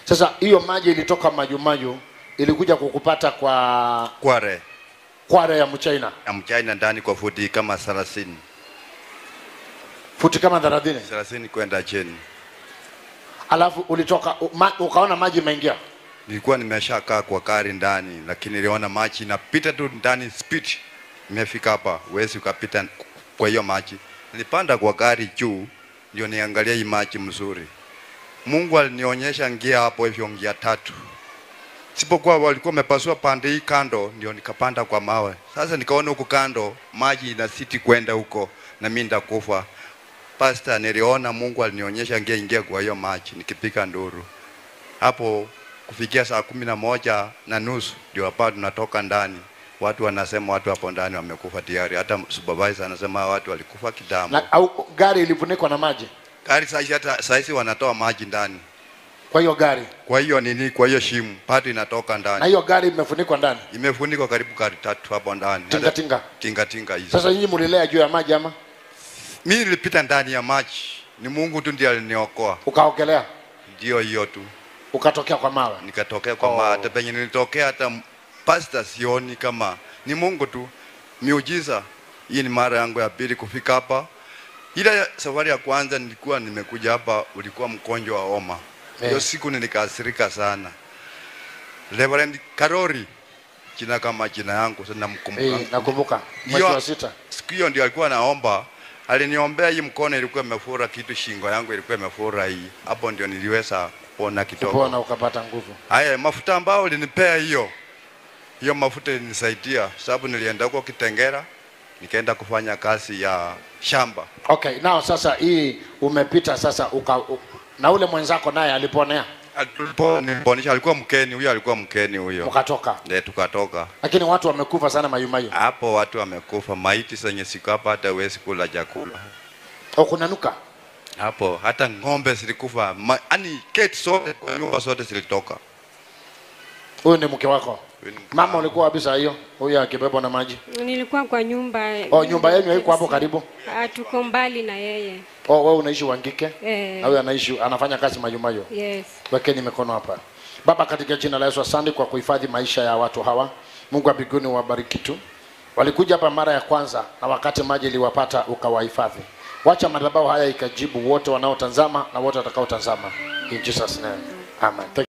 Sasa hiyo maji ilitoka Majumayu, ilikuja kukupata kwa Kware kware ya Mchina, ya mchina ndani kwa futi kama 30 futi kama 30. 30 kwenda chini. Alafu ulitoka u- ma, ukaona maji imeingia. Nilikuwa nimeshakaa kwa gari ndani, lakini niliona maji inapita tu ndani speed. Nimefika hapa, huwezi ukapita kwa hiyo maji. Nilipanda kwa gari juu, ndio niangalia hii maji mzuri. Mungu alinionyesha ngia hapo hivyo ngia tatu. Sipokuwa walikuwa wamepasua pande hii kando, ndio nikapanda kwa mawe. Sasa nikaona huku kando maji inasiti kwenda huko na mimi ndakufa. Pastor, niliona Mungu alinionyesha ngia ingia kwa hiyo maji nikipiga nduru hapo kufikia saa kumi na moja na nusu ndio hapa tunatoka ndani. Watu wanasema watu hapo ndani wamekufa tayari, hata supervisor anasema hawa watu walikufa kitambo. Na, au gari ilifunikwa na maji. Gari saizi hata saizi wanatoa maji ndani, Kwa hiyo gari kwa hiyo nini, kwa hiyo shimu pato inatoka na ndani, hiyo gari imefunikwa ndani. imefunikwa karibu gari tatu hapo ndani, Tinga Hata- tinga. tinga tinga hizo. Sasa nyinyi mlilea juu ya maji ama Mimi nilipita ndani ya maji, ni Mungu tu ndiye aliniokoa, ukaogelea ndio hiyo tu. ukatokea kwa mawe? nikatokea kwa Oh. oh. hata penye nilitokea hata m- pasta sioni kama ni Mungu tu miujiza. Hii ni mara yangu ya pili kufika hapa. Ile safari ya kwanza nilikuwa nimekuja hapa, ulikuwa mgonjwa wa homa hiyo Eh. siku nilikasirika sana. Reverend Karori jina kama jina yangu sasa namkumbuka. Eh, nakumbuka mwezi Ndio. wa sita. Siku hiyo ndio alikuwa naomba, aliniombea hii mkono ilikuwa imefura kitu, shingo yangu ilikuwa imefura hii. Hapo ndio niliweza kupona kidogo. Kupona ukapata nguvu. Haya, mafuta ambao ulinipea hiyo hiyo mafuta ilinisaidia, sababu nilienda huko Kitengera nikaenda kufanya kazi ya shamba. Okay, nao sasa hii umepita sasa uka, u, na ule mwenzako naye aliponea Tulipo- Niliponisha alikuwa mkeni huyo, alikuwa mkeni huyo, ukatoka, ndio tukatoka lakini watu wamekufa sana mayumayu. hapo. Watu wamekufa, maiti zenye siku hapa, hata huwezi kula chakula Au kunanuka? hapo, hata ng'ombe zilikufa, Ma- yaani keti zote kwa nyumba zote zilitoka. Huyu ni mke wako? Huyu ni mke Mama wangu. ulikuwa wapi saa hiyo? Huyu akibebwa na maji. Nilikuwa kwa nyumba. Oh, nyumba yenu haiko hapo karibu? Ah, tuko mbali na yeye. Oh, wewe unaishi Wangike? Eh. Na huyu anaishi anafanya kazi mayumayu. Yes. Wekeni mikono hapa. Baba, katika jina la Yesu, asante kwa kuhifadhi maisha ya watu hawa. Mungu wa mbinguni wabariki tu. Walikuja hapa mara ya kwanza na wakati maji iliwapata ukawahifadhi. Wacha madhabahu haya ikajibu wote wanaotazama na wote watakaotazama. In Jesus name. Amen. Thank